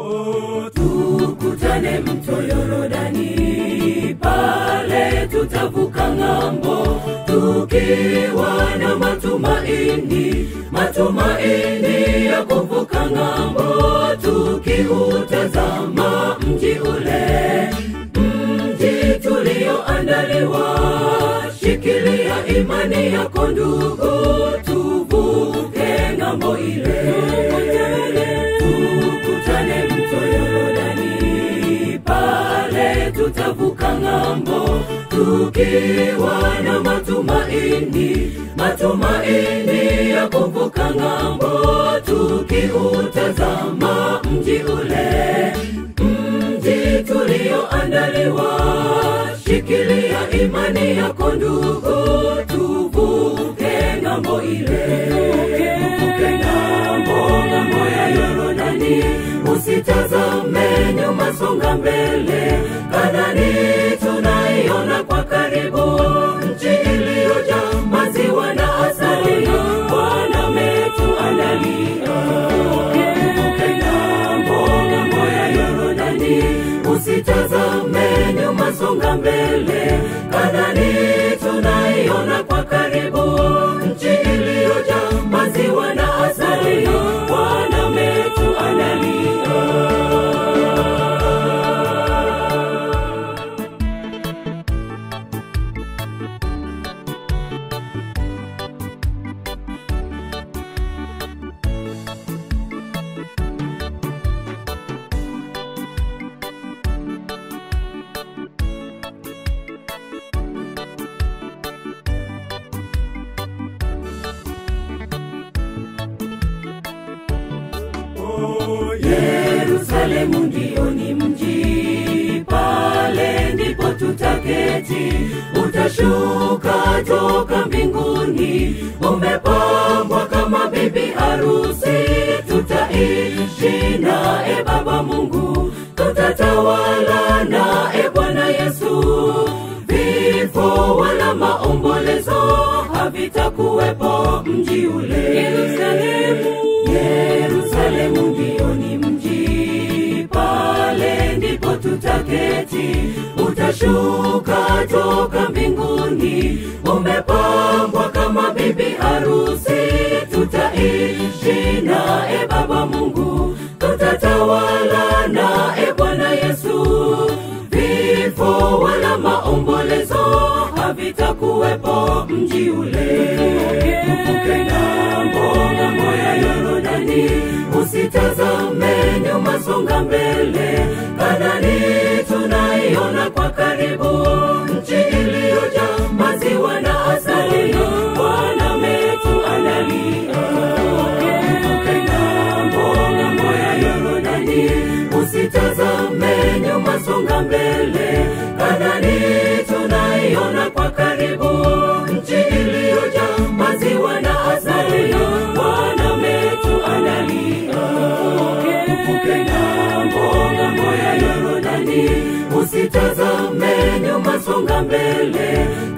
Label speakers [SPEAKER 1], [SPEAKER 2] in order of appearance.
[SPEAKER 1] tukutane mto Yorodani, pale tutavuka ng'ambo, tukiwa na matumaini, matumaini ya kuvuka ng'ambo, tukiutazama mji ule, mji tulioandaliwa. Shikilia imani yako ndugu, tuvuke ng'ambo ile, tukutane mto Yorodani, pale tutavuka ng'ambo, tukiwa na matumaini, matumaini ya kuvuka ng'ambo, tukiutazama mji ule, mji tulioandaliwa. Shikilia imani yako ndugu, tuvuke ng'ambo ile, tuvuke ng'ambo, ng'ambo ya Yorodani. Usitazame nyuma, songa mbele. Kanani tunaiona kwa karibu, nchi iliyojaa maziwa na asali. Bwana ametuandalia. Tuvuke ng'ambo, ng'ambo ya Yorodani. Usitazame nyuma, songa mbele. Kanani tunaiona kwa karibu, nchi iliyojaa maziwa na asali. Bwana ametuandalia. Yerusalemu ndio ni mji, pale ndipo tutaketi. Utashuka toka mbinguni, umepambwa kama bibi harusi. Tutaishi naye Baba Mungu, tutatawala naye Bwana Yesu. Vifo wala maombolezo havitakuwepo mji ule. Yerusalemu, Yerusalemu ndio ni mji, pale ndipo tutaketi. Utashuka toka mbinguni, umepambwa kama bibi harusi. Tutaishi naye Baba Mungu, tutatawala naye Bwana Yesu. Vifo wala maombolezo havitakuwepo mji ule. Tuvuke ng'ambo, ng'ambo ya Yorodani. Usitazame nyuma, songa mbele. Kanani tunaiona kwa karibu, nchi iliyojaa maziwa na asali. Bwana ametuandalia. Tuvuke ng'ambo, ng'ambo ya Yorodani. Usitazame nyuma, songa mbele. Kanani tunaiona kwa karibu, nchi iliyojaa maziwa na asali. Bwana ametuandalia. Tuvuke ng'ambo, ng'ambo ya Yorodani. Usitazame nyuma, songa mbele.